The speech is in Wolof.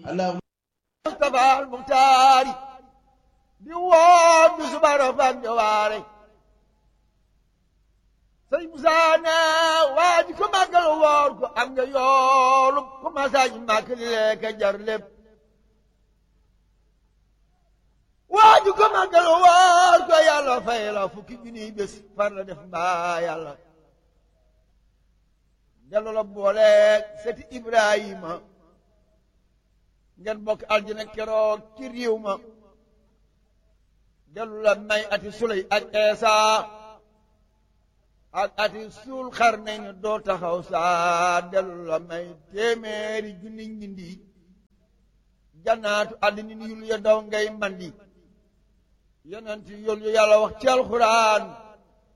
اللهم Mustafa al Muxtaari di woon du suba rafet ñëwaare sëñ Musaa ne waa ji ko màggal woor ko am nga yoolu ko masaaj màkk li lekk jar lépp waa ji ko màggal woor ko yàlla fay la fukki junniy bés far la def mbaa yàlla dellu la booleeg seti Ibrahima ngeen bokk aljana keroog ci réew ma dellu la may ati suley ak eesa ak ati suul xar nañ ne doo taxaw saa dellu la may téeméeri junni ñindi jannaatu àddina yul ya daw ngay mandi yonent yul yu yàlla wax ci alxuraan